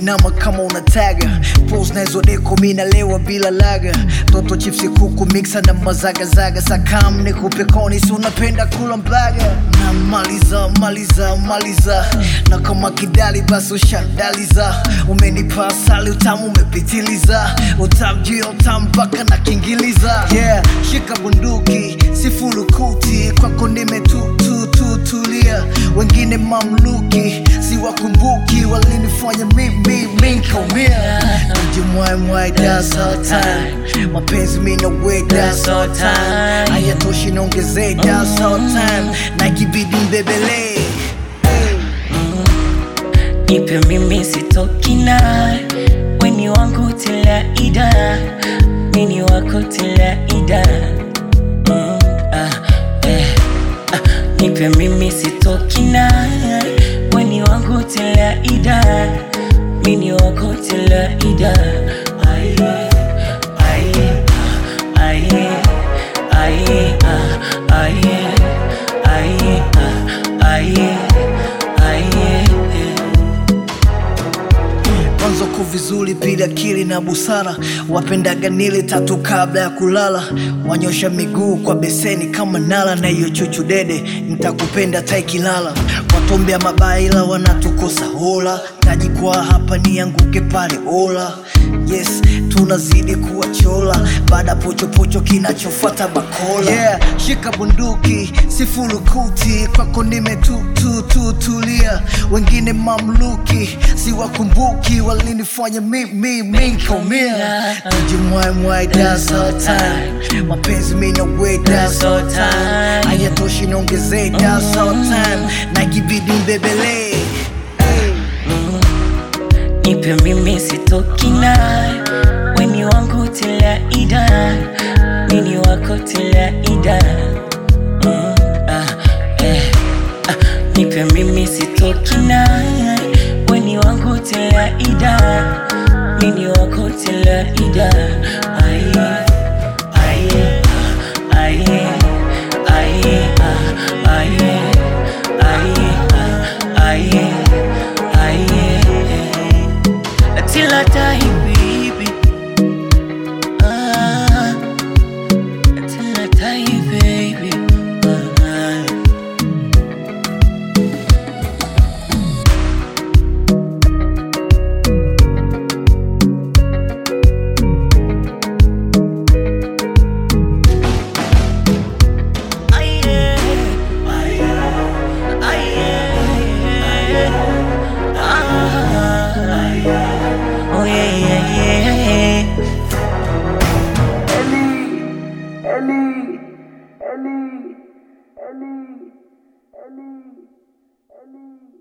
inama kama unataga pos nazodeko minalewa bila laga toto chipsi kuku mixa na mazagazaga sakam nikupe koni si unapenda kula mbaga na maliza maliza maliza na kama kidali basi ushadaliza umenipa asali utamu umepitiliza utamjia utam mpaka na kingiliza yeah shika bunduki sifulukuti kwako nimetututulia wengine mamluki siwakumbuki walinifanya mimi minkaumia jimwaimwai das all time mapenzi mina we das all time hayatoshi naongezee das all time na ikibidi mbebelee Nipe mimi sitoki naye, weni wangu tila ida, mini wako tila ida. Mm, ah, eh, ah, nipe mimi sitoki naye, weni wangu tila ida, mini wako tila ida. Aye, aye, ah, aye, aye, ah, aye, aye, ah, aye, aye, eh. kwanza ku vizuri bila akili na busara wapendaga nile tatu kabla ya kulala wanyosha miguu kwa beseni kama nala na hiyo chuchu dede nitakupenda taikilala watombea mabaya ila wanatukosa hola tajikwaa hapa nianguke pale ola yes tunazidi kuwa chola baada pochopocho kinachofuata bakola yeah, shika bunduki sifulukuti kwako nimetututulia wengine mamluki siwakumbuki walinifanya mimi minkaumia tujimwaimwai das all time mapenzi mina we das all time hayatoshi naongezee das all time na ikibidi mbebelee Nipe mimi sitoki naye, weni wangu tila ida, mini wako tila ida. Mm, ah, eh, ah, nipe mimi sitoki naye, weni wangu tila ida, mini wako tila ida. Aye, aye, ah, aye, aye, ah, aye, aye, ah, aye, aye. Till I die, baby. Ah, till I die, baby. Ah. Aye, aye, aye, ah, aye. Oh yeah, yeah, yeah. Ellie, Ellie, Ellie, Ellie, Ellie, Ellie.